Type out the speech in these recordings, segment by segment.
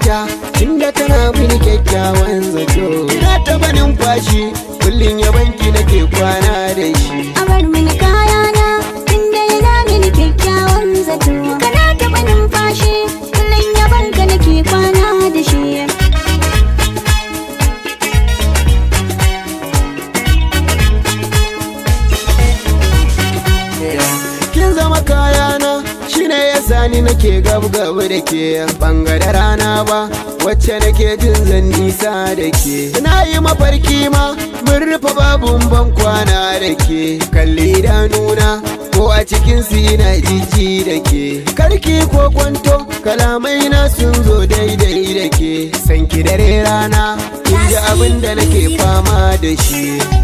kayata tunda tana mini kyakkyawan zato ina taba numfashi kullum yabanki nake kwana da shi a bar mini kayana inda yana mini kyakkyawan zato kana taɓa numfashi kullum yabanka nake kwana da shi kin zama kayana shine yasa ni nake gab gab da ke bangare rana ba wacce nake jin zan nisa da ke na yi mafarki ma mun rufe babun ban kwana da ke kalli idanuna ko a cikin su ina jiji da ke karki ko kwanto kalamai na sun zo daidai da ke sanki dare rana kin ji abin da nake fama da shi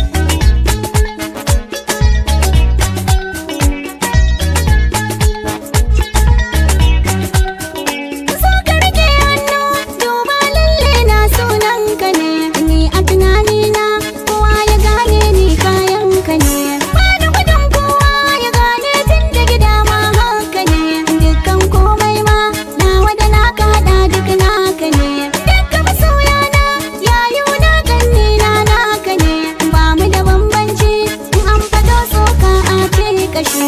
so ka rike hannu duba lalle na sunan ka ne ni a tunani na kowa ya gane ni kayan ka ne bani gudun kowa ya gane tun da gida ma haka ne dukkan komai ma nawa da naka hada duk naka ne dukkan masoya na yayu na ganni na naka ne ba mu da bambanci in an fado soka a ce kashe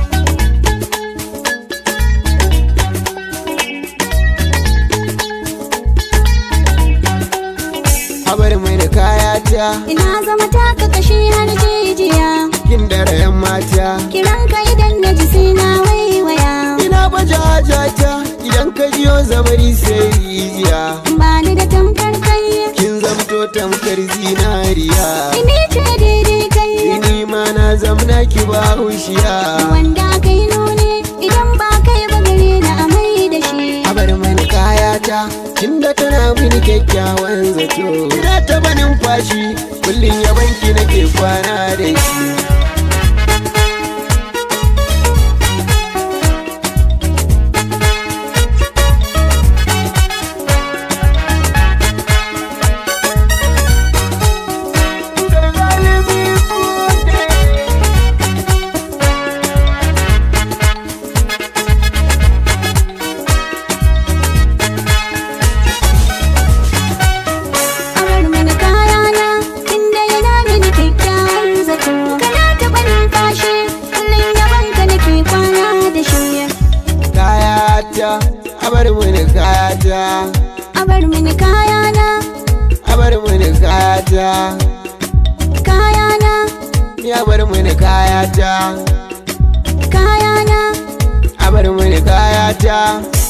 a bar mai da kayata Ina zama taka kashi har jijiya kin daren mata Kiran ka idan na ji sai na waiwaya ina baje hajata idan ka jiyo zabari sai rijiya Ba ni da tamkar kai kin zamto tamkar zinariya Ini ce daidai kai ni ma na zamna ki ba hushiya Wanda kai nuni idan ba kai ba gare na amai da shi a bar mani kayata tunda tana mini kyakkyawan zato ina taba numfashi kullum yabanki nake kwana da shi A bar mini kayana inda yana mini kyakkyawan zato Kana taɓa numfashi kullum yaban ka nake kwana da shi kayata a bar mani kayata A bar mini kayana a bar mani kayata kayana ya bar mani kayata kayana a bar mani kayata